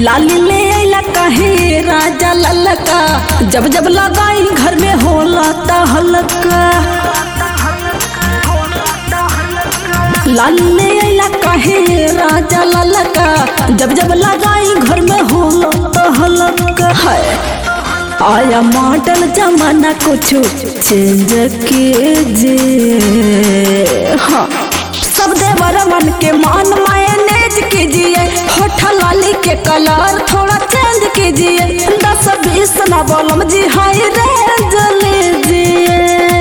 लाली ले अला कहे राजा ललका जब जब लगाई घर में होला ता हलका लाली ले अला कहे राजा ललका जब जब लगाई घर में होला ता हलका है आया मॉडल जमाना कुछ चेंज कीजिए हाँ सब देवर मन के मान मायनेज कीजिए होठ लाली के कलर थोड़ा चेंज कीजिए दस बीस ना बोलम जी हाय रेंज लीजिए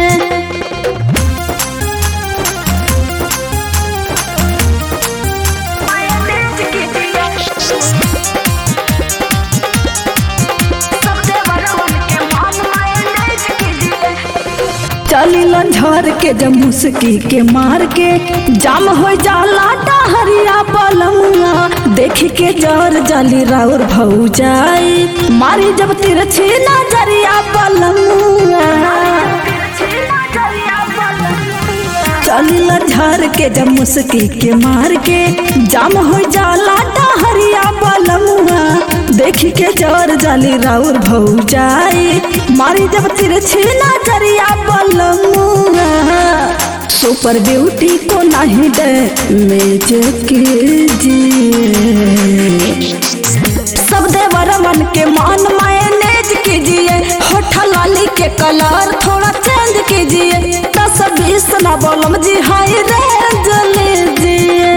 चली झर के जब मुस्की के मार के जाम हो जाला डहरिया पलमुआ देख के जर जली राउर भौ जाई मारी जब तिरछी नजरिया पलमुआ चली झर के जब मुस्की के मार के जाम हो जाला डहरिया पलमुआ देख के जर जाली राउर भौ जाई मारी जब तिरछी नजरिया पलमुआ सुपर ब्यूटी को नहीं दे मेज कीजिए सब देवर मन के मान मायनेज कीजिए होठ लाली के कलर थोड़ा चेंज कीजिए दस बीस ना बोलम जी हाय रेंज लीजिए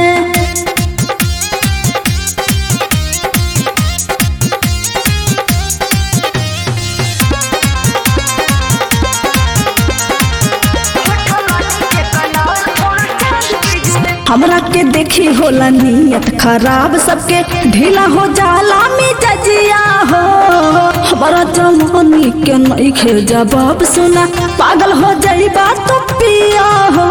हमरा के देखी होला नियत खराब सबके ढीला हो जाला मिजजिया हो हमारा जवानी के नहीं खे जवाब सुना पागल हो जाई बात तो पिया हो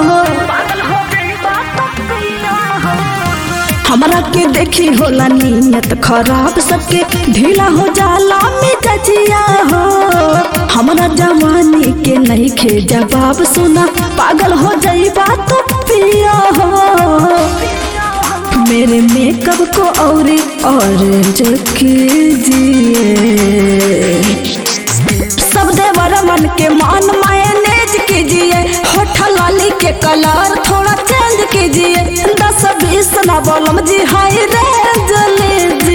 हमरा के देखी होला नियत खराब सबके ढीला हो जाला मिजजिया हो हमरा जवानी के नहीं खे जवाब सुना पागल हो जाई बात तो पिया हो मेरे मेकअप को और ऑरेंज कीजिए सब देवर मन के मान मायनेज कीजिए होठ लाली के कलर थोड़ा चेंज कीजिए दस बीस ना बोलम जी हाय रेंज लीजिए